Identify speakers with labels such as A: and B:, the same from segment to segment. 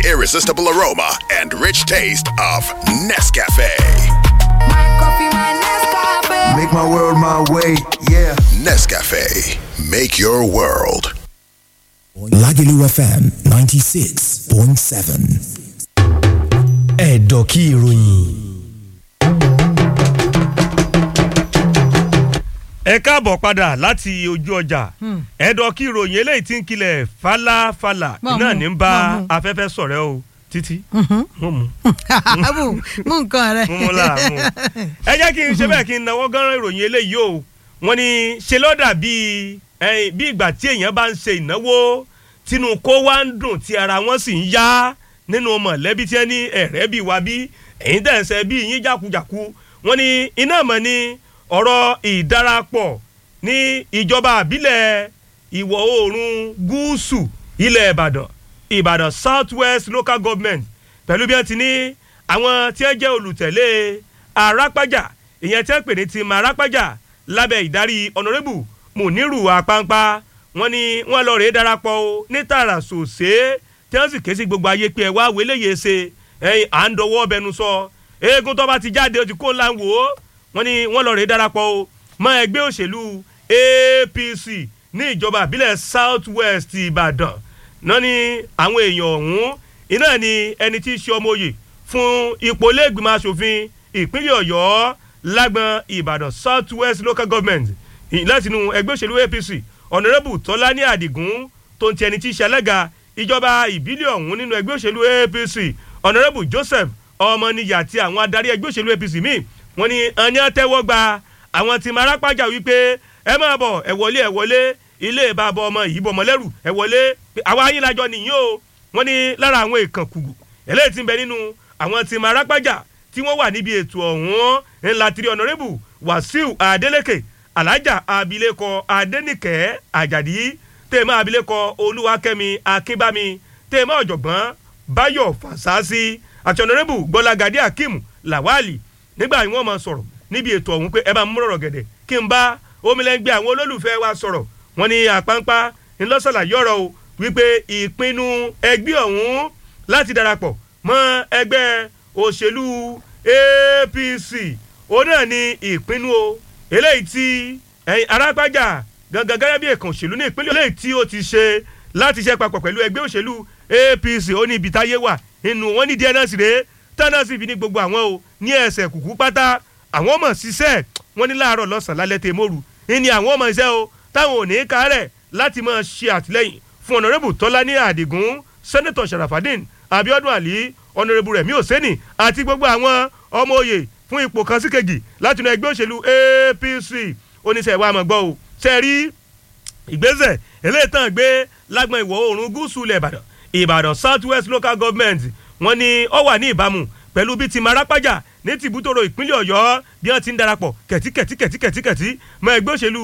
A: irresistible aroma and rich taste of Nescafe.
B: Make my world my way, yeah.
A: Nescafe, make your world.
C: Lagelu FM 96.7. Ẹ̀dọ̀kí ìròyìn.
D: ẹ káàbọ̀ padà láti ojú ọjà ẹ̀dọ̀kí ìròyìn eléyìí tí ń kilẹ̀ falafala
E: Mọ̀
D: náà
E: mú,
D: ní ń bá
E: mọ̀ mú.
D: afẹ́fẹ́ sọ̀rẹ́ o títí mú mú
E: mú mú nǹkan rẹ.
D: mú mú là mú. ẹ jẹ́ kí n ṣe bẹ́ẹ̀ kí n nawọ́ gánran ìròyìn eléyìí o wọ́n ní ṣe lọ́dà bíi ẹ̀yìn, bí ìgbà tí èèyàn bá ń ṣe ìnáwó tínú kó wá ń dùn tí ara wọn sì ń yá nínú mọ̀lẹ́bí tí wọ́n ní ẹ̀rẹ́ bíi wa bí èyí tẹ̀ ń ṣe bíi yín jákujàku wọ́n ní iná mọ̀ ní ọ̀rọ̀ ìdarapọ̀ ní ìjọba àbílẹ̀ ìwọ̀ oòrùn gúúsù ilẹ̀ ìbàdàn ìbàdàn south west local government pẹ̀lú bí wọ́n ti ní àwọn tí wọ́n jẹ́ olùtẹ̀lé arápájà ìyẹn tí wọ́n pè ní team arápájà lábẹ́ ìdarí ọ̀nàrẹ́bù muniru apampa wọ́n ní wọ́n lọ rèé darapọ̀ o ní tààrà sòsé tí wọ́n sì ké sí gbogbo ayé pé ẹ wá wéléyè ṣe ẹ̀yìn à ń dọwọ́ bẹnu sọ eégún tó bá ti jáde ó ti kó ńlá ń wò ó wọ́n ní wọ́n lọ rèé darapọ̀ o mọ́ ẹgbẹ́ òṣèlú apc ní ìjọba àbílẹ̀ south west ìbàdàn náà ni àwọn èèyàn ọ̀hún iná ni ẹni tí í ṣe ọmọ òye fún ipò lẹ́gbìmọ̀ asòfin ìpínlẹ̀ ọ̀yọ́ lágbọn ìbàdàn south west local government ì- látinú ẹgbẹ́ òṣèlú apc ọ̀nàrẹ́bù tọ́lání àdìgún tó ń ti ẹni tí í ṣe alága ìjọba ìbílẹ̀ ọ̀hún nínú ẹgbẹ́ òṣèlú apc ọ̀nàrẹ́bù joseph ọmọnìyà àti àwọn adarí ẹgbẹ́ òṣèlú apc míì wọ́n ní ẹni àtẹ́wọ́ gba àwọn tí máa rápájà wípé ẹ máa bọ̀ ẹ wọlé ẹ wọlé ilé ìbábọ̀ ọmọ yìí bọ̀ mọ́lẹ́rù ẹ wọlé pé àwa yín lájọ nìyí o wọ́n ní lára àwọn èèkàn kùgù eléyìí ti ń bẹ nínú àwọn tí máa rápájà tí wọ́n wà níbi ètò ọ̀hún ńlá tiri ọ̀nàrẹ́bù wàsíù adeleke alájà abilékọ adẹnìkẹ́ àjàdí tèmọ́ abilékọ olúwakẹ́mi akínbámi tèmọ́ ọ̀jọ̀gbọ́n báyọ̀ fàṣásí àti ọ̀nàrẹ́bù gbọ́lágadé akeem lawali nígbà yìí wọ́n máa sọ̀rọ̀ níbi ètò ọ̀hún pé ẹ bá mú rọ̀rọ̀ gẹ̀dẹ̀ kí n bá omilẹ́ngbẹ́ àwọn olólùfẹ́ wa sọ̀rọ̀ wọ́n ní àpáńpá ńlọ́sọ̀là yọ̀rọ̀ o wípé ìpinnu ẹgbẹ́ ọ̀hún láti darapọ̀ mọ́ ẹgbẹ́ òṣèlú apc òun náà ni ìpinnu o eléyìí tí ẹ̀yin arápájà gangan gẹ́gẹ́ bí èkán òṣèlú ní ìpínlẹ̀ eléyìí tí ó ti ṣe láti ṣe papọ̀ pẹ̀lú ẹgbẹ́ òṣèlú apc ó ní ibi táyé wà nínú wọn ní díẹ̀ náà sì rèé tánà sì fi ní gbogbo àwọn o ní ẹsẹ̀ kùkú pátá àwọn ọmọ ṣiṣẹ́ wọn ní láàárọ̀ lọ́sàn-án lálẹ́ tẹ mọ́rù ní àwọn ọmọ iṣẹ́ o táwọn ò ní í kárẹ̀ láti máa ṣe àtìlẹ́yìn fún ọ̀nàrẹ́bù tọ́lání àdìgún sẹ́nẹ́tọ̀ sharafadin abiodun ali ọ̀nàrẹ́bù rẹ̀mí òsẹ́nì àti gbogbo àwọn ọmọ òye fún ipò kan sí kejì láti inú ẹgbẹ́ òṣèlú apc oníṣẹ́ ìwà àmọ̀gbọ́ o ṣe rí ìgbésẹ̀ eléyìí tán gbé lágbọn ìwọ̀ oòrùn gúúsù ilẹ̀ ìbàdàn ìbàdàn south west local government wọ́n ní ó wà ní ìbámu pẹ̀lú bí ti marapájà ní tìbútòrò ìpínlẹ̀ ọ̀yọ́ bí wọ́n ti ń darapọ̀ kẹ̀tíkẹ̀tíkẹ̀tíkẹ̀tí mọ́ ẹgbẹ́ òṣèlú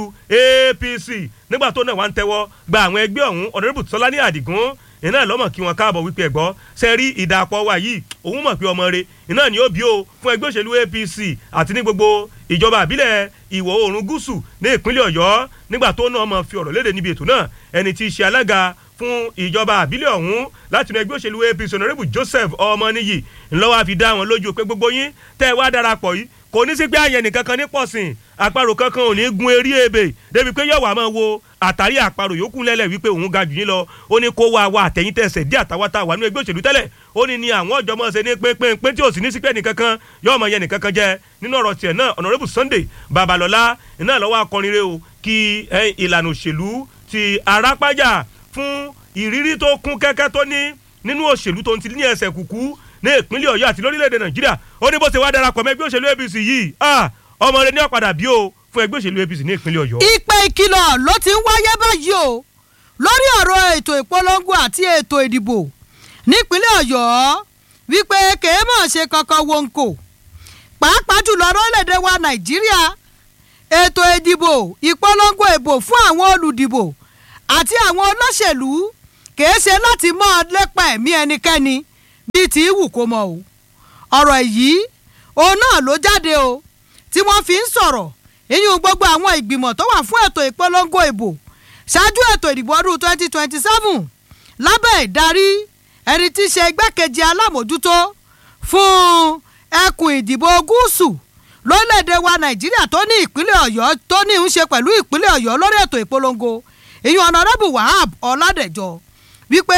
D: apc nígbà tó náà wà ń tẹ́wọ́ gba àwọn ẹgbẹ́ ọ̀hún ọ̀nàdébù tọ́lání àdìgún iná lọ́mọ̀ kí wọ́n káàbọ̀ wípé ẹ̀gbọ́ ṣe rí ìdàpọ̀ wa yìí òun mọ̀ pé ọmọ rẹ̀ iná ni ó bí o fún ẹgbẹ́ òṣèlú apc àti ní gbogbo ìjọba àbílẹ̀ ìwọ̀ oòrùn gúúsù ní ìpínlẹ̀ ọ̀yọ́ nígbà tó náà mọ̀ fi ọ̀rọ̀ léde níbi ètò náà ẹni tí í ṣe alága fún ìjọba àbílẹ̀ ọ̀hún láti inú ẹgbẹ́ òṣèlú apc ọ̀nàrẹ́bù joseph ọmọnìyí ńlọ́wọ́ àfi dá wọn lójú pé gbogbo yín tẹ́ ẹ wá darapọ̀ yìí kò ní sí pé àyẹ̀ nìkan kan ní pọ̀sìn àparò kankan ò ní gun eré ebè débi pé yọ̀wá máa wo àtàrí àparò yòókù lẹ́lẹ̀ wípé òun ga jù yín lọ ó ní kó wá wa àtẹ̀yìn tẹ̀sẹ̀ dí àtàwátà wà nínú ẹgbẹ́ òṣèlú tẹ́lẹ̀ ó ní ní àwọn ọ̀jọ̀ mọ̀ ṣe ní pínpín tí ò sì ní sí pé nìkan kan yọ̀ọ́ mọ̀ yẹn nìkan kan jẹ́ nínú ọ̀rọ̀ tiẹ̀ náà ọ̀nàrẹ́bù sunday babalọ́lá iná lọ́wọ́ akọrin rẹ o kí ìlànà òṣèlú ti arápájà fún ìrírí tó kún kẹ́kẹ́ tó ní nínú òṣèlú tó ń ti ní ẹsẹ̀ kùkú ní ìpínlẹ̀ ọ̀yọ́ àti lórílẹ̀‐èdè nàìjíríà ó ní bó ṣe wá darapọ̀ mọ́ ẹgbẹ́ òṣèlú apc yìí ọmọ rẹ ní ọ̀padà bí o fún ẹgbẹ́ òṣèlú apc ní ìpínlẹ̀ ọ̀yọ́.
E: ìpè ìkìlọ̀ ló ti ń wáyé báyìí o lórí ọ̀rọ̀ ètò ìpolongo àti ètò ìdìbò nípínlẹ̀ ọ̀yọ́ wípé kèé mọ̀ ṣe kankan wonko pàápàá jùlọ lórílẹ̀‐èdè wa nàìjíríà ètò ìdìbò ìpolongo ìbò fún àwọn olùdìbò àti àwọn olóṣèlú kèé ṣe láti mọ́ ọ lépa ẹ̀mí ẹnikẹ́ni bíi ti wù kó mọ o ọ̀rọ̀ yìí òun náà ló jáde o tí wọ́n fi ń sọ̀rọ̀ ìyún gbogbo àwọn ìgbìmọ̀ tó wà fún ètò ìpolongo ìbò ṣáájú ètò ìdìbò ọdún twenty twenty seven lábẹ́ ìdarí ẹni tí í ṣe igbákejì alámòjútó fún ẹkùn ìdìbò gúúsù lórílẹ̀‐èdè wa nàìjíríà tó ní ìpínlẹ̀ ọ̀yọ́ tó ní ń ṣe pẹ̀lú ìpínlẹ̀ ọ̀yọ́ lórí ètò ìpolongo ìyún ọ̀nàrẹ́bù wahab ọ̀làdẹ̀jọ wípé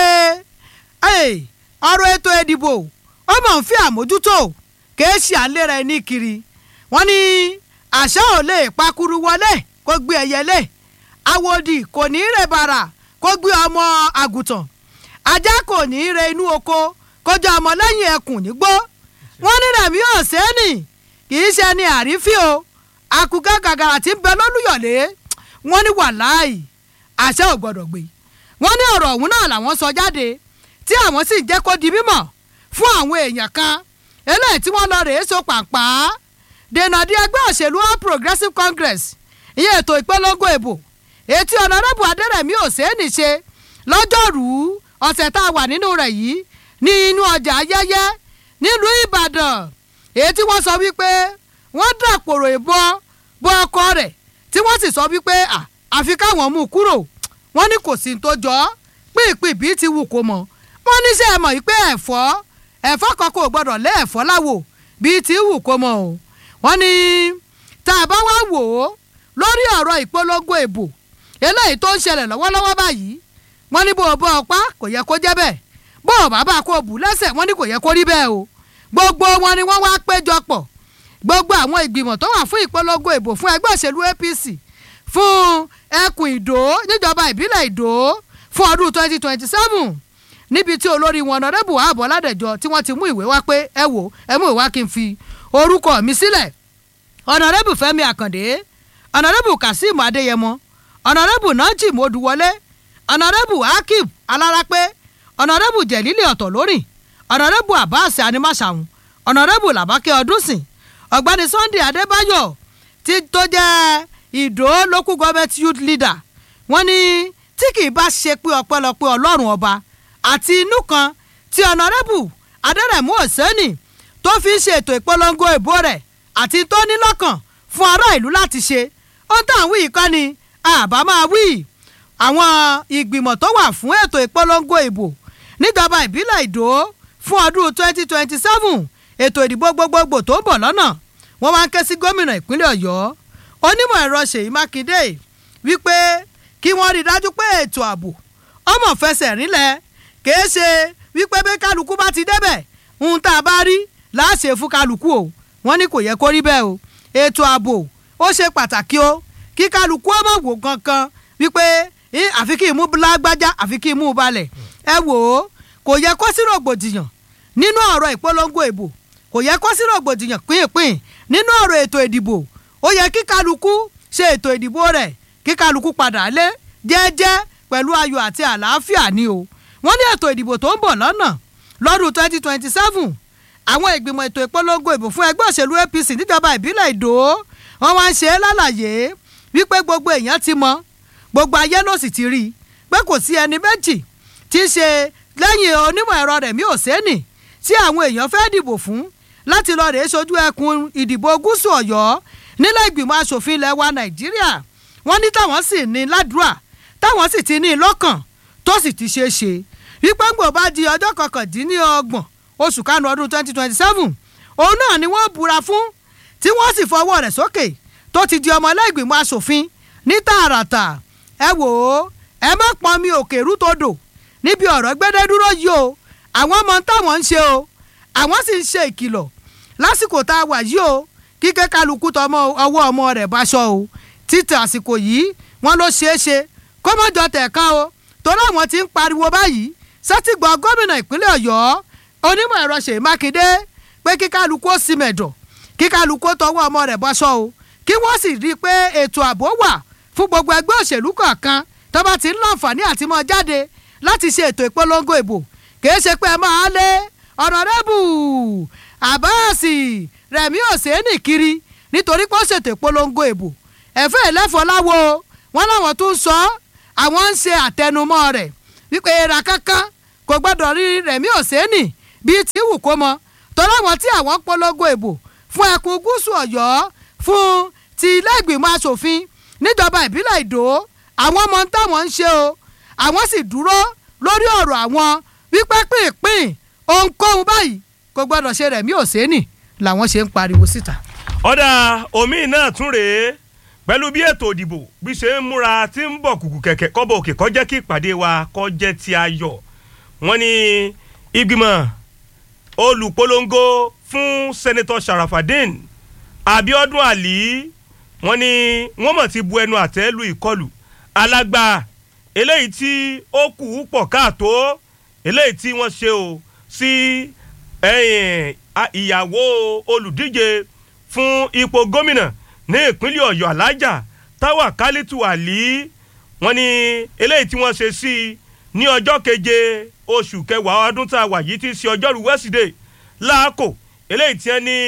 E: ọ̀rọ̀ ètò ìdìbò ó mọ̀ ń fi àmójútó kèé ṣe àlera ẹni kiri wọ́n ní àṣà ò lè pakuru wọlé kó gbé ẹyẹlé àwòdì kò ní í rè bàrà kó gbé ọmọ àgùntàn ajá kò ní í re inú oko kó jẹ ọmọ lẹ́yìn ẹkùn nígbó wọ́n ní rẹ̀mí ọ̀sẹ́ni kì í ṣe ni àrífín o àkùkọ gàgàrà tí ń bẹ lólùyọ̀lé wọ́n ní wàláì àṣẹ ò gbọ́dọ̀ gbé wọ́n ní ọ̀rọ̀ ọ̀hún náà làwọn sọ jáde tí àwọn sì jẹ́ kó di mímọ̀ fún àwọn èèyàn kan eléyìí tí wọ́n lọ rèé so pàǹpá dènà di ẹgbẹ́ òṣèlú all progressives congress ìyẹn ètò ìpolongo ìbò etí ọ̀nàrẹ́bù adẹ́rẹ̀mí òsèènì ṣe lọ́jọ́rùú ọ̀sẹ̀ tá a wà nínú rẹ̀ yìí ní inú ọjà ayẹyẹ nílùú ìbàdàn èyí tí wọ́n sọ wípé wọ́n dàpòrò ìbọn bọ ọkọ rẹ̀ tí wọ́n sì sọ wípé àfi káwọn mú un kúrò wọ́n ní kò sí tó jọ pínpín bíi ti wù kó mọ̀ wọ́n ní sẹ́ ẹ mọ̀ wípé ẹ̀fọ́ ẹ̀fọ́ kan kò gbọ́dọ̀ lé ẹ̀fọ́ láwò bíi ti wù kó mọ̀ o wọ́n ní tá a bá wá wò ó lórí ọ̀rọ̀ ìpolongo ìbò eléyìí tó ń ṣẹlẹ̀ lọ́wọ́lọ́wọ́ báyìí wọ́n ní bó o bọ́ ọpá kò yẹ kó jẹ́ bẹ́ẹ̀ bó o bàbá kó o bù lẹ́sẹ̀ wọ́n ní kò yẹ kó rí bẹ́ẹ̀ o gbogbo wọn ni wọ́n wá péjọ pọ̀ gbogbo àwọn ìgbìmọ̀ tó wà fún ìpolongo ìbò fún ẹgbẹ́ òṣèlú apc fún ẹkùn ìdó níjọba ìbílẹ̀ ìdó fún ọdún twenty twenty seven níbi tí olórí wọn ọ̀nàdẹ́bù ààbọ̀ ládẹ́jọ́ tí wọ́n ti mú ìwé wá pé ẹ wò ẹ mú ìwé wá kí n fi orúkọ mi sílẹ̀ ọ̀nàdẹ́bù fẹ́mi àkàndé ọ̀nàdẹ́bù kazeem adéyẹmọ ọ̀nàdẹ́bù najim odùwọlé ọ̀nàdẹ́bù akib alárápé ọ̀nàdẹ́bù jẹ̀lílẹ̀ ọ̀tọ̀ lórìn ọ̀nàdẹ́bù abbas animasahun ọ̀nàdẹ́bù làbákẹ́ ọdúnsìn ọ̀gbẹ́ni sunday adébáyọ̀ tí tó jẹ́ ìdó local government youth leader wọ́n ní tí kì í bá ṣe pé ọpẹ́lọpẹ́ ọlọ́run ọba àti inú kan tí ọ̀nàdẹ́bù adẹ́rẹ̀mú òsẹ́nì tó fi ń ṣe ètò ìpolongo ìbò rẹ̀ àti tó ní lọ́kàn fún ará ìlú láti ṣe ohun tá à ń wí yìí kọ́ ni àbá máa wí àwọn ìgbìmọ̀ tó wà fún ètò ìpolongo ìbò níjọba ìbílẹ̀ ìdó fún ọdún twenty twenty seven ètò ìdìbò gbogbogbò tó ń bọ̀ lọ́nà wọ́n wá ń ké sí gómìnà ìpínlẹ̀ ọ̀yọ́ onímọ̀ ẹ̀rọ ṣèyí mákindé wípé kí wọ́n rí i dájú pé ètò ààbò ọmọ fẹsẹ̀ rinlẹ̀ kìí ṣe wípé bí kálukú bá ti débẹ̀ ohun tá a bá rí láàṣẹ fún kálukú o wọ́n ní kò yẹ kó rí bẹ́ẹ̀ o ètò ààbò ó ṣe pàtàkì o kí kálukú ọmọ wò kankan wípé àfi kí imú lágbájá àfi kí imú balẹ̀ ẹ wò ó kò yẹ kó sí rògbòdìyàn nínú ọ̀rọ̀ ìpolongo ìbò kò yẹ kó sí rògbòdìyàn pínpín nínú ọ̀rọ̀ ètò ìdìbò ó yẹ kí kálukú ṣe ètò ìdìbò rẹ̀ kí kálukú padà lé jẹ́jẹ́ pẹ̀lú ayọ̀ àti àlàáfíà ni o wọ́n ní ètò ìdìbò tó ń bọ̀ lọ́nà lọ́dún twenty twenty seven àwọn ìgbìmọ̀ ètò ìpolongo ìbò fún ẹgbẹ́ òṣèlú apc níjọba ìbílẹ̀ ìdó wọ́n wá ń ṣe é lálàyé wípé gbogbo èèyàn ti mọ gbogbo ayé ló sì ti rí i pé kò sí ẹni méjì tí í ṣe lẹ́yìn onímọ̀ ẹ̀rọ rẹ̀mí òsẹ́nì tí àwọn èèyàn fẹ́ dìbò fún láti lọ rèé sojú ẹkùn ìdìbò gúúsù ọ̀yọ́ nílẹ̀ ìgbìmọ̀ asòfin ilẹ̀ wa nàìjíríà wọ́n ní táwọn sì ní ládùúrà táwọn sì ti ní lọ́kàn tó sì ti ṣeé ṣe wípé ńgbò bá di ọjọ́ kọkàndínlọ́gbọ̀n oṣù kanu ọdún twenty twenty seven òun náà ni wọ́n búra fún tí wọ́n sì fọwọ́ rẹ̀ sókè tó ti di ọmọ ẹlẹ́gbìmọ̀ asòfin ní tààràtà ẹ wò ó ẹ má pọn mi òkè rútòdò níbi ọ̀rọ̀ gbẹ́dẹ́ dúró yìí o àwọn ọmọ táwọn ń ṣe o àwọn sì ń ṣe ìkìlọ̀ lásìkò tá a wà yìí o kíkẹ́ kálukú tọmọ ọwọ́ ọmọ rẹ̀ báṣọ o títí àsìkò yìí wọ́n ló ṣeé ṣe kó mọ́jọ tẹ̀ka o torí àwọn ti ń pariwo báyìí sátìgbọ́ gómìnà ìpínlẹ̀ ọ̀yọ́ onímọ̀ ẹ̀rọ ṣèyí mákindé pé kí kálukú ó sì mẹ̀dọ̀ kí kálukú ó tọwọ́ ọmọ rẹ̀ báṣọ o kí wọ́n sì rí i pé ètò ààbò wà fún gbogbo ẹgbẹ́ òṣèlú kọ̀ọ̀kan tó bá ti ń láǹfààní àti mọ́ jáde láti ṣe ètò ìpolongo ìbò kìí ṣe pé ẹ máa lé ọ̀nàdẹ́bù àbáàsì rẹ̀mí òsèénì kiri nítorí pé ó ṣètò ìpolongo ìbò ẹ̀fẹ́ ìlẹ́fọ̀láwo wọn láwọn tún sọ àwọn ń ṣe àtẹnumọ́ rẹ̀ wípé era kankan kò gbọ́dọ̀ rí rẹ̀mí òsèénì bíi tí wù kó mọ torí àwọn tí àwọn ń polongo ìbò fún ẹkùn gúúsù ọ̀yọ́ fún ti ilé ìgbìmọ̀ asòfin níjọba ìbílẹ̀ ìdó àwọn ọmọ táwọn ń ṣe o àwọn sì dúró lórí ọ̀rọ̀ àwọn wípé pínpín ohunkóhun báyìí kò gbọ́dọ̀ ṣe rẹ̀ mí ò sẹ́nì làwọn ṣe ń pariwo síta.
D: ọ̀dà omi náà tún rèé pẹ̀lú bí ètò ìdìbò bí ṣe ń múra tí ń bọ̀ kùkù kẹ̀kẹ́ kọ́bọ̀ òkè kó jẹ́ kí ìpàdé wa kó jẹ́ ti ayọ̀ wọ́n ní ìgbìmọ̀ olùpolongo fún sẹ́nẹ́tọ̀ sharafadin abiodun ali wọ́n ní wọ́n mọ̀ ti bu ẹnu àtẹ́ lu ìkọlù alágbá eléyìí tí ó kù ú pọ̀ káàtó eléyìí tí wọ́n ṣe o sí ẹ̀yìn a- ìyàwó olùdíje fún ipò gómìnà ní ìpínlẹ̀ ọ̀yọ́ alájà táwa kálítù àlí wọ́n ní eléyìí tí wọ́n ṣe sí i ní ọjọ́ keje oṣù kẹwàá ọdún tá a wà yìí ti ṣe ọjọ́rú wẹ́sídẹ̀ẹ́ láàkó eléyìí tí wọ́n ní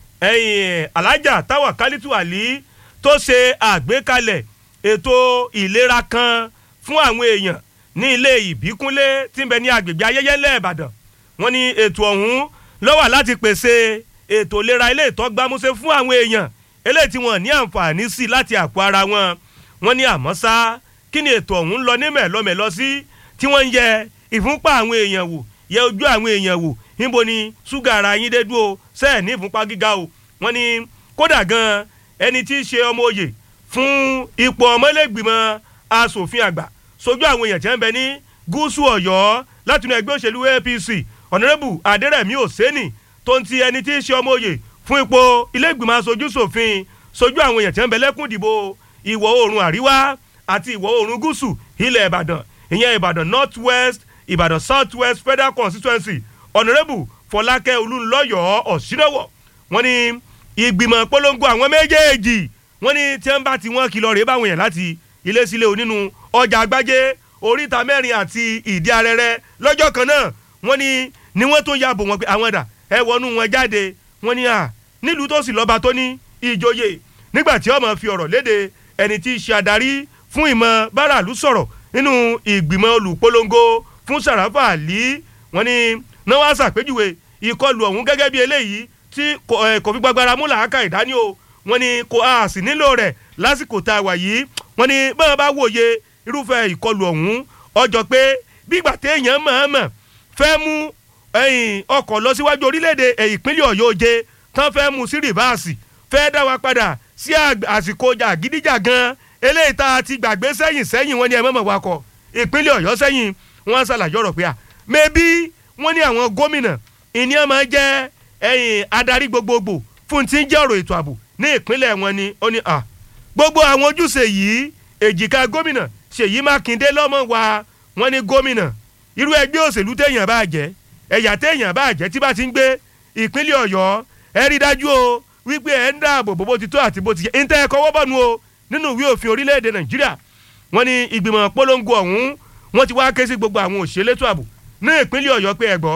D: ẹ̀yìn alájà táwa kálítù àlí tó ṣe àgbékalẹ̀ ètò ìlera kan fún àwọn èèyàn ní ilé ìbíkúnlé tí ń bẹ ní agbègbè ayẹyẹ lẹ́ẹ̀bàdàn wọ́n ní ètò ọ̀hún ló wà láti pèsè ètò ìlera ilé ìtọ́gbámúṣe fún àwọn èèyàn eléyìí tí wọ́n ní àǹfààní sí láti àpò ara wọn wọ́n ní àmọ́ ṣá kí ni ètò ọ̀hún lọ ní mẹ̀lọ́mẹ̀lọ́ sí tí wọ́n ń yẹ ìfúnpá àwọn èèyàn wò yẹ ojú àwọn èèyàn wò níbo ni ṣúgà ara yín dé dúró sẹ́ẹ̀ ní ìfúnpá gíga o wọ́n ní kódà gan ẹni tí í ṣe ọmọ òye fún ipò ọmọlẹ́gbìmọ̀ asòfin àgbà sojú àwọn èèyàn tí wọ́n ń bẹ ní gúúsù ọ̀yọ́ látinú ẹgbẹ́ òṣèlú apc ọ̀nàrẹ́bù adẹ́rẹ̀mí òsẹ́nì tó ń ti ẹni tí í ṣe ọmọ òye fún ipò ilé-ìgbìmọ̀ aṣojú ṣòfin sojú àwọn èèyàn tí wọ́n ń bẹ lẹ́kùn ìdìbò ìwọ̀ oòrùn àríwá àti ìwọ̀ oòrùn gúúsù ilẹ̀ ìbàdàn ìyẹn ìbàdàn north west ìbàdàn south west federal constituency ọ̀nàrẹ́bù fọlákẹ́ olúńlọ́yọ̀ ọ̀ṣínàwọ̀ wọ́n ní ìgbìmọ̀ polongo àwọn méjèèjì wọ́n ní tí wọ́n bá ti wọ́n kìlọ̀ rèé báwọn yẹn láti ilé sílé onínú ọjà àgbájé oríta mẹ́rin àti ìdí arẹrẹ lọ́jọ́ kan náà wọ́n ní ni wọ́n tó ya bò wọ́n pé àwọn dà ẹ wọnú wọn jáde wọ́n ní à nílùú tó sì lọ́ba tó ní ìjòyè nígbà tí ọmọ fi ọ̀rọ̀ léde ẹni tí í ṣe adarí fún ìmọ̀ báràlú sọ̀rọ̀ nínú ìgbìmọ̀ olùpolongo fún sàràfà àlí wọ́n ní náà wá ṣàpèjúwe ìkọlù ọ̀hún gẹ́gẹ́ bí eléyìí tí kò ẹ̀, kò fi gbàgbára mú làákà ìdání o wọ́n ní kò á sì nílò rẹ̀ lásìkò tá a wà yìí wọ́n ní báwọn bá wòye irúfẹ́ ìkọlù ọ̀hún ọjọ́ pé bígbà téèyàn mọ̀ọ́mọ̀ fẹ́ mú ẹ̀yìn ọkọ̀ lọ síwájú orílẹ̀-èdè ẹ̀, ìpínlẹ̀ ọ̀yọ́ oje tán fẹ́ mú sí rìvásì fẹ́ dá wa padà sí àg- àsìkò jàgídíjàgan eléyìí tá a ti gbàgbé sẹ́yìn sẹ́yìn wọ́n ní ẹ mọ̀mọ̀ wakọ̀ ìpínlẹ̀ ọ̀yọ́ sẹ́yìn wọ́n ṣàlàyé ọ̀rọ̀ pé à mẹ́bí wọ́n ní àwọn gómìnà ìníyàn máa jẹ́ ẹ̀yìn adarí gbogbogbò fún ti ń jẹ́ ọ̀rọ̀ ètò ààbò ní ìpínlẹ̀ wọn ni ó ní à gbogbo àwọn ojúṣe yìí èjìká gómìnà ṣèyí mákindé lọ́mọ wa wọ́n ní gómìnà irú ẹgbẹ́ òṣèlú téèyàn bá jẹ́ ẹ̀yà téèyàn bá jẹ́ tí bá ti ń gbé ìpínlẹ̀ ọ̀yọ́ ẹ rí dájú o wípé ẹ ń dáàbò bò bó ti tó àti bó ti yẹ ń tẹ́ ẹ kọ́wọ́ bọ̀ nu o nínú ìwé òfin orílẹ̀-èdè nàìjíríà wọ́n ní ìgbìmọ̀ polongo ọ̀hún wọ́n ti wá ké sí gbogbo àwọn òṣèlétò ààbò ní ìpínlẹ̀ ọ̀yọ́ pé ẹ gbọ́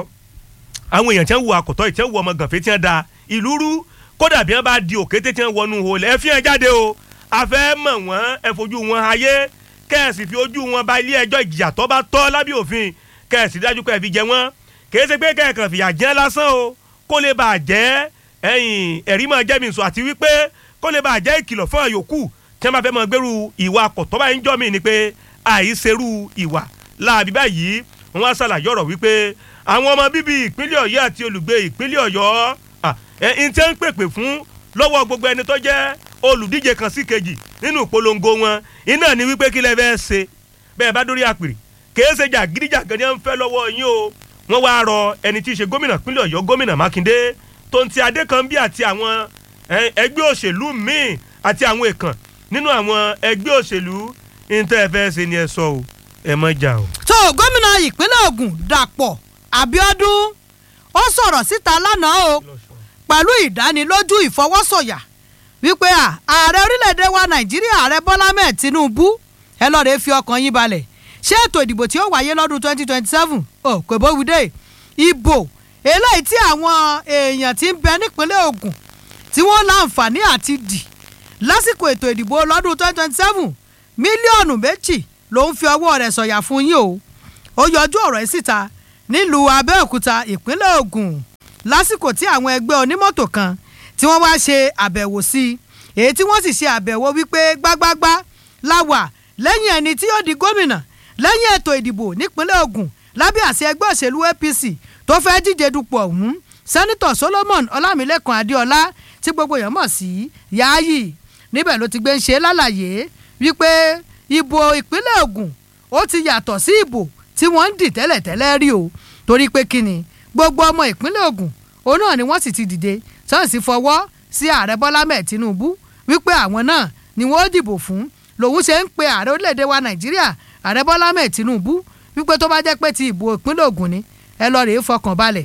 D: àwọn èèyàn tí wọ́n wu àkọ́tọ́ yìí tí wọ́n wu ọmọ gànfẹ́ tí wọ́n da ìlú rú kódà bí wọ́n bá di òkété tí wọ́n wọnú olè ẹ fi hàn jáde o àfẹ́ mọ̀ wọ́n ẹ fojú wọn ayé kẹ́ẹ̀sì fi ojú wọn ba ilé ẹjọ́ ìjìyà tó bá tọ́ lábẹ́ òfin kẹ́ẹ̀sì dájú pé ẹ fi jẹ wọ́n kìí ṣe pé kẹ́ẹ̀kan fìyà jẹ́ lásán o kó lè bàa jẹ́ ẹ̀yìn ẹ̀rí máa jẹ́ mi sùn àti wípé kó lè bàa jẹ́ ìkìlọ̀ fún àyòkù tí wọ́n bá fẹ́ máa gbèrú ìwà àkọ́tọ́ báyìí ń jọ́ mi ni pé àìṣerú ìwà láàbí báyìí wọ́n á ṣàlàyé ọ̀rọ̀ wípé àwọn ọmọ bíbí ìpínlẹ̀ ọ̀yọ́ àti olùgbé ìpínlẹ̀ ọ̀yọ́ à, ẹ̀ ń tẹ́ ń pèpè fún lọ́wọ́ gbogbo ẹni tó jẹ́ olùdíje kan sí kejì nínú ìpolongo wọn iná ni wípé kí lẹ fẹ́ ṣe bẹ́ẹ̀ bá dórí àpèrè kèé ṣe jàgídíjàgan ni wọ́n ń fẹ́ lọ́wọ́ yín o wọ́n wá rọ ẹni tí í ṣe gómìnà ìpínlẹ̀ ọ̀yọ́ gómìnà mákindé tó ń ti adékanbí àti àwọn ẹ, ẹgbẹ́ òṣèlú míì àti àwọn èèkàn nínú àwọn ẹgbẹ́ òṣèlú ní tẹ́ ẹ fẹ́ ṣe ni ẹ sọ o ẹ mọ̀ jà o.
E: tó gómìnà ìpínlẹ̀ Ògùn Dàpọ̀ Abíọ́dún ó sọ̀rọ̀ síta lánàá o pẹ̀lú ìdánilójú ìfọwọ́sọ̀yà wípé à ààrẹ orílẹ̀-èdè wa Nàìjíríà ààrẹ Bọ́lá mẹ́ẹ̀ Tinubu ẹ lọ́ọ́ rẹ̀ fi ọkàn yín balẹ̀ ṣé ètò ìdìbò tí ó wáyé lọ́dún 2027 ò kò bówídé ìbò eléyìí tí àwọn èèyàn ti ń bẹ nípínlẹ̀ Ògùn tí wọ́n láǹfààní àti dì lásìkò ètò ìdìbò lọ́dún 2027 mílíọ̀nù méjì ló ń fi ọwọ́ rẹ̀ sọ̀yà fún yín o ó yọjú ọ̀rọ̀ yìí síta nílùú Abẹ́òkúta ìpínlẹ̀ Ògùn lásìkò tí àwọn ẹgbẹ́ onímọ́tò kan tí wọ́n wá ṣe àbẹ̀wò sí i èyí tí wọ́n sì ṣe àbẹ̀wò wípé gbágbágbá la wà lẹ́yìn ẹni tí yóò di gómìnà lẹ́yìn ètò ìdìbò nípínlẹ̀ Ògùn lábẹ́ àṣẹ ẹgbẹ́ òṣèlú apc tó fẹ́ díje dupò ọ̀hún sẹ́nitọ̀ solomon ọlámilẹ́kan adéọlá tí gbogbo èèyàn mọ̀ sí yááyì níbẹ̀ ló ti gbé ń ṣe lálàyé wípé ìbò ìpínlẹ̀ ògùn ó ti yàtọ̀ sí ìbò tí wọ́n ń dì tẹ́lẹ̀tẹ́lẹ̀ rí o torí pé kíni gbogbo ọmọ ìpínlẹ̀ ògùn òun náà ni wọ́n sì ti dìde sọ́ọ̀sì fọwọ́ sí ààrẹ bọ́lá mẹ́ẹ̀ tinubu wípé àwọn náà ni wọ́n ó dìbò fún lòun ṣe ń pe ààrẹ orílẹ̀-èdè wa nàìjíríà ààrẹ bọ́lá mẹ́ẹ̀ tinubu wípé tó bá jẹ́ pé ti ìbò ìpínlẹ̀ ògùn ni ẹ lọ rèé fọkàn balẹ̀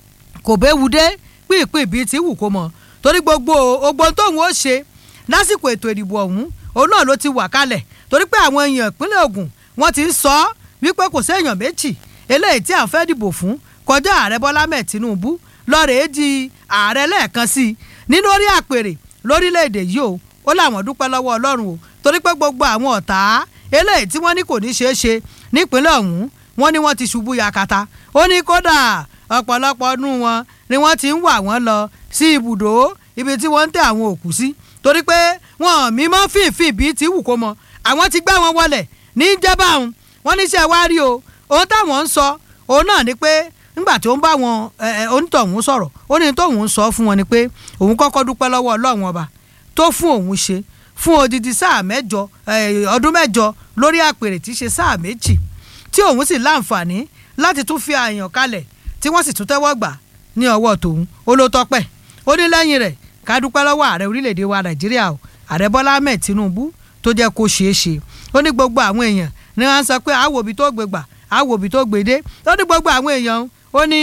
E: kò béwu dé pínpín bíi ti wù kó mọ torí gbogbo ogbon tóun ó ṣe lásìkò ètò ìdìbò ọ̀hún òun náà ló ti wà kalẹ̀ torí pé àwọn èèyàn ìpínlẹ̀ ògùn wọ́n ti ń sọ ọ́ wípé kò séèyàn méjì eléyìí tí à ń fẹ́ dìbò fún kọjá ààrẹ bọ́lá mẹ́ẹ̀ tinubu lọ́ọ̀rẹ́ di ààrẹ lẹ́ẹ̀kan sí i nínú orí àpèrè lórílẹ̀‐èdè yìí o ó láwọn dúpẹ́ lọ́wọ́ ọlọ́run o torí pé gbogbo àwọn ọ̀tá eléyìí tí wọ́n ní kò ní ṣeé ṣe nípínlẹ̀ ọ̀hún wọ́n ní wọ́n ti ṣubú yakata ó ní kódà ọ̀pọ̀lọpọ̀ ọdún wọn ni wọ́n ti ń wà wọ́n lọ sí ibùdó ibi tí wọ́n ń tẹ àwọn òkú sí torí pé wọn mímọ́ fìfì bíi ti wù kó mọ àwọn ti gbá wọn wọlẹ̀ ní jẹ́bà ọ̀hún wọ́n níṣẹ́ wá rí o ohun táwọn ń sọ òun náà ni pé nígbà tí ó ń bá wọn onítọ̀hún sọ̀rọ̀ ó ní tóun ń sọ fún wọn ni pé òun kọ́kọ́ dúpẹ́ lọ́wọ́ ọlọ́run ọba tó fún òun ṣe fún odidi sáà mẹ́jọ ọdún mẹ́jọ lórí àpèrè tí í ṣe sáà méjì tí òun sì láǹfààní láti tún fi àyàn kalẹ̀ tí wọ́n sì tún tẹ́wọ́ gbà ní ọwọ́ tòun ó ló tọ́pẹ́ ó ní lẹ́yìn rẹ̀ ká dúpẹ́ lọ́wọ́ ààrẹ orílẹ̀‐èdè wa nàìjíríà o ààrẹ bọ́lá ahmed tinubu tó jẹ́ kó ṣeé ṣe ó ní gbogbo àwọn èèyàn ni wọ́n sọ pé àwòbí tó gbé gbà àwòbí tó gbé dé ó ní gbogbo àwọn èèyàn ó ní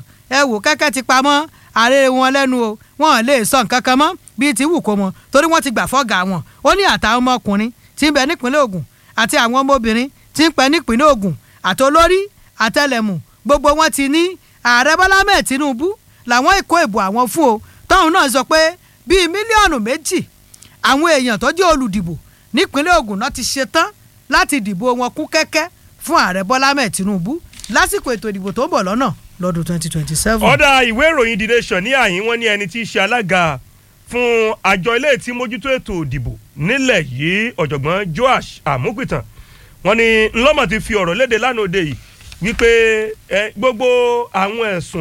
E: ẹ wò kẹ́kẹ́ ti pamọ́ ààrẹ wọn lẹ́nu o wọn lè sọ nǹkan kan mọ́ bíi ti wù kó mọ torí wọ́n ti gbà fọ́gà wọn ó ní àtàwọn ọmọkùnrin tí ń bẹ nípínlẹ̀ Ògùn àti àwọn ọmọbìnrin tí ń pẹ nípínlẹ̀ Ògùn àti olórí àtẹlẹmù gbogbo wọn ti ní ààrẹ Bọ́lá mẹ́ẹ̀ Tinubu làwọn èkó ìbò àwọn fún o tóun náà sọ pé bíi mílíọ̀nù méjì àwọn èèyàn tó jẹ́ olùdìbò nípínlẹ̀ Ògùn náà ti ṣetán láti dìbò wọn kún kẹ́kẹ́ fún ààrẹ Bọ́lá mẹ́ẹ̀ Tinubu lásìkò ètò ìdìbò tó ń bọ̀ lọ́nà lọ́dún twenty twenty seven.
D: ọ̀dà ìwé ìròyìn The Nation ní àyín wọn ní ẹni tí í ṣe alága fún àjọ ilé tí mójútó ètò ìdìbò nílẹ̀ yìí ọ̀jọ̀gbọ́n Joash Amupitan wọn ní ńlọ́mọ̀ ti fi ọ̀rọ̀ léde lánàá òde yìí wípé gbogbo àwọn ẹ̀sùn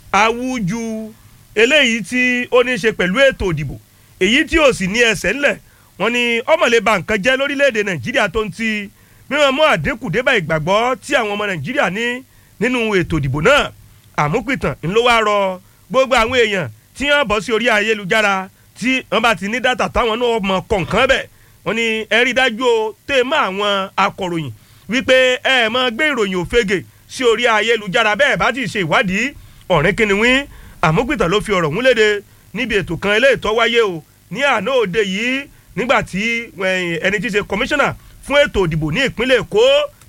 D: awúju eléyìí tí ó ní í ṣe pẹ̀lú ètò ìdìbò èyí tí ò sì ní ẹsẹ̀ ńlẹ̀ wọn ní ọmọlẹ́bà nǹkan jẹ́ lórílẹ̀‐èdè Nàìjíríà tó ń ti mímọ́ mú àdínkù débà ìgbàgbọ́ tí àwọn ọmọ Nàìjíríà ní nínú ètò ìdìbò náà àmúpìtàn ńlọ wá rọ gbogbo àwọn èèyàn tí wọ́n bọ́ sí orí ayélujára tí wọ́n bá ti ní dátà táwọn náà mọ kọ̀ọ̀kan bẹ̀ wọ́n ní ẹ rí dájú o tẹ́ mọ́ àwọn akọ̀ròyìn wípé ẹ mọ gbé ìròyìn òfegè sí orí ayélujára bẹ́ẹ̀ bá ti ṣe ìwádìí ọ̀rìn kìnìún àmúpìtàn ló fi ọ̀rọ̀ ń léde níbi ètò kan eléyìí tó wáyé o ní àná òde yìí nígbà tí ẹni tí í ṣe kọmíṣánná fún ètò ìdìbò ní ìpínlẹ̀ Èkó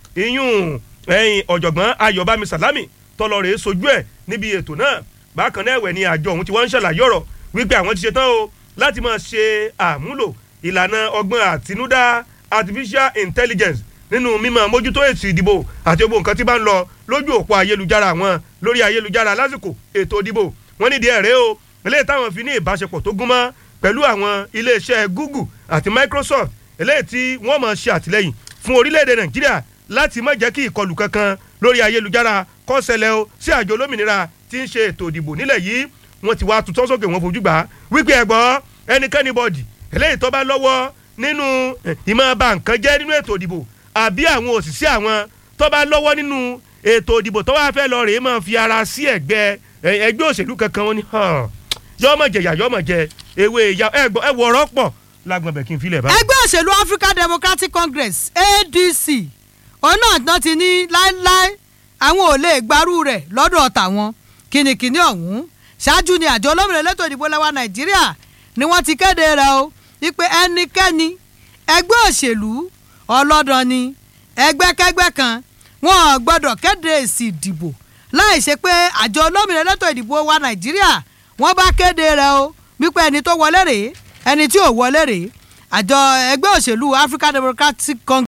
D: ìyún ọ̀jọ̀gbọ́n Ayọ̀bámi Sàlámì tọlọrẹ sojú ẹ níbi ètò náà bákan náà ẹ̀wẹ̀ ni àjọ ọ̀hún tí wọ́n ń ṣàlàyé ọ̀rọ̀ wípé àwọn ti ṣetán o láti máa ṣe àmúlò ìlànà ọgbọ́n àtinúdá artificial intelligence nínú mímọ mójútó ètò ìdìbò àti gbogbo nǹkan tí bá ń lọ lójú òpó ayélujára wọn lórí ayélujára lásìkò ètò ìdìbò wọn nídìí ẹ̀rẹ́ o eléyìí táwọn fi ní ìbáṣepọ̀ tó gúnmọ́ pẹ̀lú àwọn iléeṣẹ́ Google àti Microsoft eléyìí tí wọ́n máa ṣe àtìlẹ́yìn fún orílẹ̀-èdè Nàìjíríà láti má jẹ́ kí ìkọlù kankan lórí ayélujára kó ṣẹlẹ̀ o sí àjọ olómìnira tí ń ṣe ètò ìdìbò nílẹ̀ yìí wọ́n ti wá tutọ́ sókè wọn fojú gbà á wípé ẹ̀gbọ́n ẹnikẹ́ni bọ́ọ̀dì eléyìí tó bá lọ́wọ́ nínú ìmọ̀ bà nǹkan jẹ́ nínú ètò ìdìbò àbí àwọn òṣìṣẹ́ àwọn tó bá lọ́wọ́ nínú ètò ìdìbò tó wá fẹ́ lọ rèé máa fi ara sí ẹ̀gbẹ́ ẹgbẹ́ òṣèlú kankan wọn ni yọmọ jẹyà yọmọ jẹ ewé ìyá ẹgbọ ẹwọ ọ̀rọ̀ pọ̀ lágbọn bẹ kí n filẹ báyìí.
E: ẹgbẹ́ òṣèlú African Democratic Congress ADC òun náà tán ti ní láéláé àwọn ò lè gbarú rẹ̀ lọ́dọ̀ tàwọn kìnnìkìnnì ọ̀hún ṣáájú ni àjọ olómìnira elétò ìdìbò lẹ́wà Nàìjíríà ni wọ́n ti kéde rẹ̀ o wípé ẹnikẹ́ni ẹgbẹ́ òṣèlú ọlọ́dàn ni ẹgbẹ́kẹ́gbẹ́ kan wọn ò gbọ́dọ̀ kéde èsì ìdìbò láì ṣe pé àjọ olómìnira elétò ìdìbò wa Nàìjíríà wọ́n bá kéde rẹ̀ o wípé ẹni tó wọlé rèé ẹni tí ò wọlé rèé àjọ ẹgbẹ́ òṣèlú African Democratic Congress